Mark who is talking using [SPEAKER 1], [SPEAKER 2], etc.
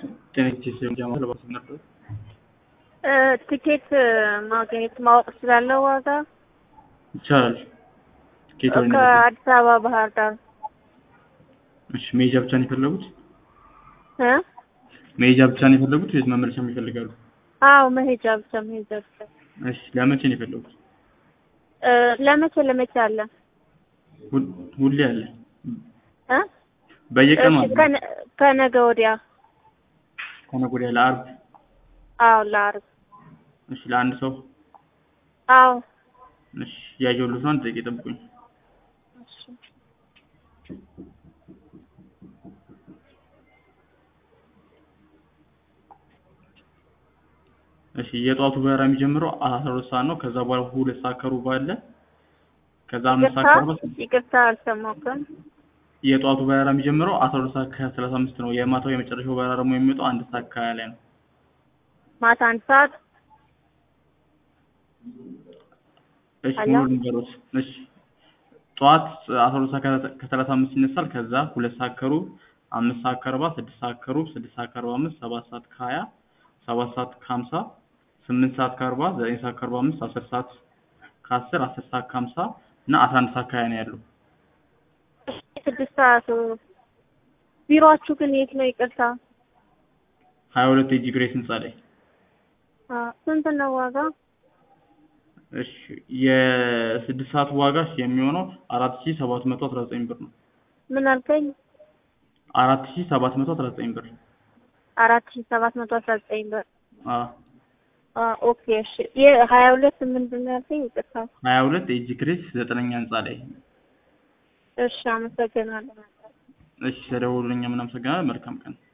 [SPEAKER 1] ቴኔክቲስ ጀማ ለባስ ነበር
[SPEAKER 2] ትኬት ማግኘት ማወቅ ስላለው ዋጋ
[SPEAKER 1] ይቻላል። ትኬት ወይ
[SPEAKER 2] ከአዲስ አበባ ባህር ዳር
[SPEAKER 1] እሺ፣ መሄጃ ብቻ ነው የፈለጉት?
[SPEAKER 2] እ
[SPEAKER 1] መሄጃ ብቻ ነው የፈለጉት ወይስ መመለሻም ይፈልጋሉ?
[SPEAKER 2] አዎ መሄጃ ብቻ መሄጃ ብቻ።
[SPEAKER 1] እሺ፣ ለመቼ ነው የፈለጉት?
[SPEAKER 2] እ ለመቼ ለመቼ አለ
[SPEAKER 1] ሁል- ሁሌ አለ።
[SPEAKER 2] እ
[SPEAKER 1] በየቀኑ
[SPEAKER 2] እሺ፣
[SPEAKER 1] አለ።
[SPEAKER 2] ከነ- ከነገ ወዲያ
[SPEAKER 1] ከነገ ወዲያ ለአርብ።
[SPEAKER 2] አዎ ለአርብ
[SPEAKER 1] እሺ፣ ለአንድ ሰው
[SPEAKER 2] አዎ
[SPEAKER 1] እሺ፣ ያየሁልህ ነው። አንድ ደቂቃ ጠብቁኝ።
[SPEAKER 2] እሺ።
[SPEAKER 1] እሺ የጠዋቱ በረራ የሚጀምረው አስራ ሁለት ሰዓት ነው። ከዛ በኋላ ሁለት ሰዓት ከሩብ አለ። ከዛ አምስት ሰዓት
[SPEAKER 2] ይቅርታ
[SPEAKER 1] ከአርባ
[SPEAKER 2] ይቅርታ አልሰማሁም።
[SPEAKER 1] የጠዋቱ በረራ የሚጀምረው አስራ ሁለት ሰዓት ከሰላሳ አምስት ነው። የማታው የመጨረሻው በረራ ደግሞ የሚመጣው አንድ ሰዓት ከሀያ ላይ ነው።
[SPEAKER 2] ማታ አንድ ሰዓት
[SPEAKER 1] እሺ
[SPEAKER 2] አያ?
[SPEAKER 1] ሙሉ ንገሮት። እሺ ጠዋት አስራ ሁለት ሰዓት ከ- ከሰላሳ አምስት ይነሳል። ከዛ ሁለት ሰዓት ከሩብ፣ አምስት ሰዓት ከአርባ፣ ስድስት ሰዓት ከሩብ፣ ስድስት ሰዓት ከአርባ አምስት፣ ሰባት ሰዓት ከሀያ፣ ሰባት ሰዓት ከሀምሳ፣ ስምንት ሰዓት ከአርባ፣ ዘጠኝ ሰዓት ከአርባ አምስት፣ አስር ሰዓት ከአስር፣ አስር ሰዓት ከሀምሳ እና አስራ አንድ ሰዓት ከሀያ ነው ያለው።
[SPEAKER 2] ስድስት ሰዓት ቢሮአችሁ ግን የት ነው? ይቅርታ
[SPEAKER 1] ሀያ ሁለት ኤጂ ግሬስ ህንጻ ላይ
[SPEAKER 2] አ፣ ስንት ነው ዋጋ?
[SPEAKER 1] እሺ የስድስት ሰዓት ዋጋ የሚሆነው አራት ሺ ሰባት መቶ አስራ ዘጠኝ ብር ነው።
[SPEAKER 2] ምን አልከኝ?
[SPEAKER 1] አራት ሺ ሰባት መቶ አስራ ዘጠኝ ብር
[SPEAKER 2] አራት ሺህ ሰባት መቶ አስራ ዘጠኝ ብር።
[SPEAKER 1] አ
[SPEAKER 2] አ፣ ኦኬ እሺ። የሀያ ሁለት ምንድን ነው ያልከኝ? ይቅርታ
[SPEAKER 1] ሀያ ሁለት ኤጂ ግሬስ ዘጠነኛ ህንጻ ላይ
[SPEAKER 2] እሺ፣ አመሰግናለሁ።
[SPEAKER 1] እሺ ተደውሉልኝ። ምናመሰግናለን። መልካም ቀን